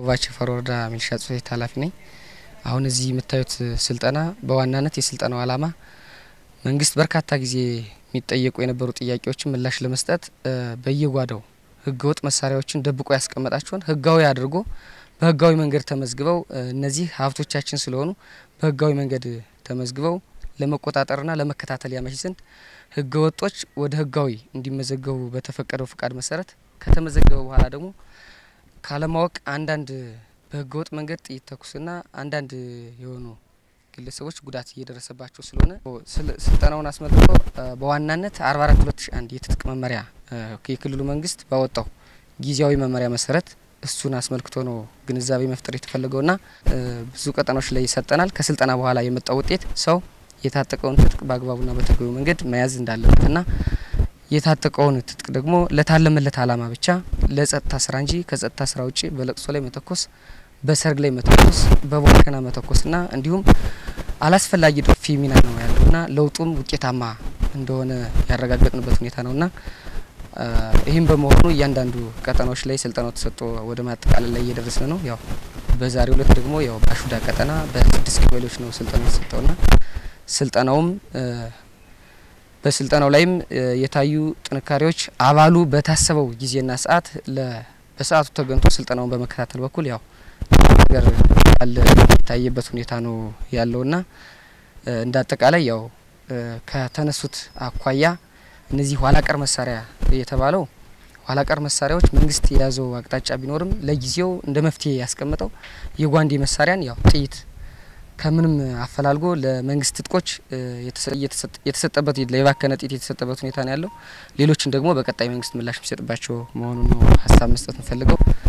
ዋቸፈር ወረዳ ሚሊሻ ጽሕፈት ቤት ኃላፊ ነኝ። አሁን እዚህ የምታዩት ስልጠና በዋናነት የስልጠናው ዓላማ መንግስት በርካታ ጊዜ የሚጠየቁ የነበሩ ጥያቄዎችን ምላሽ ለመስጠት በየጓዳው ህገወጥ መሳሪያዎችን ደብቆ ያስቀመጣቸውን ህጋዊ አድርጎ በህጋዊ መንገድ ተመዝግበው እነዚህ ሀብቶቻችን ስለሆኑ በህጋዊ መንገድ ተመዝግበው ለመቆጣጠርና ለመከታተል ያመች ዘንድ ህገ ወጦች ወደ ህጋዊ እንዲመዘገቡ በተፈቀደው ፍቃድ መሰረት ከተመዘገበ በኋላ ደግሞ ካለማወቅ አንዳንድ በህገ ወጥ መንገድ ጥይት ተኩስና አንዳንድ የሆኑ ግለሰቦች ጉዳት እየደረሰባቸው ስለሆነ ስልጠናውን አስመልክቶ በዋናነት አርባ አራት ሁለት ሺ አንድ የትጥቅ መመሪያ የክልሉ መንግስት ባወጣው ጊዜያዊ መመሪያ መሰረት እሱን አስመልክቶ ነው ግንዛቤ መፍጠር የተፈለገውና ብዙ ቀጠናዎች ላይ ይሰጠናል። ከስልጠና በኋላ የመጣው ውጤት ሰው የታጠቀውን ትጥቅ በአግባቡና በተገቢው መንገድ መያዝ እንዳለበትና የታጠቀውን ትጥቅ ደግሞ ለታለመለት ዓላማ ብቻ ለጸጥታ ስራ እንጂ ከጸጥታ ስራ ውጭ በለቅሶ ላይ መተኮስ፣ በሰርግ ላይ መተኮስ፣ በቦርከና መተኮስና እንዲሁም አላስፈላጊ ዶፊ ሚና ነው ያለውና ለውጡም ውጤታማ እንደሆነ ያረጋገጥንበት ሁኔታ ነውና ይህም በመሆኑ እያንዳንዱ ቀጠናዎች ላይ ስልጠናው ተሰጥቶ ወደ ማጠቃለል ላይ እየደረስን ነው። ያው በዛሬው ዕለት ደግሞ ያው በአሹዳ ቀጠና በስድስት ቀበሌዎች ነው ስልጠናው የተሰጠውና ስልጠናውም በስልጠናው ላይም የታዩ ጥንካሬዎች አባሉ በታሰበው ጊዜና ሰዓት በሰዓቱ ተገንቶ ስልጠናውን በመከታተል በኩል ያው ነገር ያለ የታየበት ሁኔታ ነው ያለውና እንደ አጠቃላይ ያው ከተነሱት አኳያ እነዚህ ኋላ ቀር መሳሪያ የተባለው ኋላ ቀር መሳሪያዎች መንግስት የያዘው አቅጣጫ ቢኖርም ለጊዜው እንደ መፍትሄ ያስቀመጠው የጓንዴ መሳሪያን ያው ጥይት ከምንም አፈላልጎ ለመንግስት ትጥቆች የተሰጠበት የባከነ ጥይት የተሰጠበት ሁኔታ ነው ያለው። ሌሎችን ደግሞ በቀጣይ መንግስት ምላሽ የሚሰጥባቸው መሆኑን ነው ሀሳብ መስጠት እንፈልገው።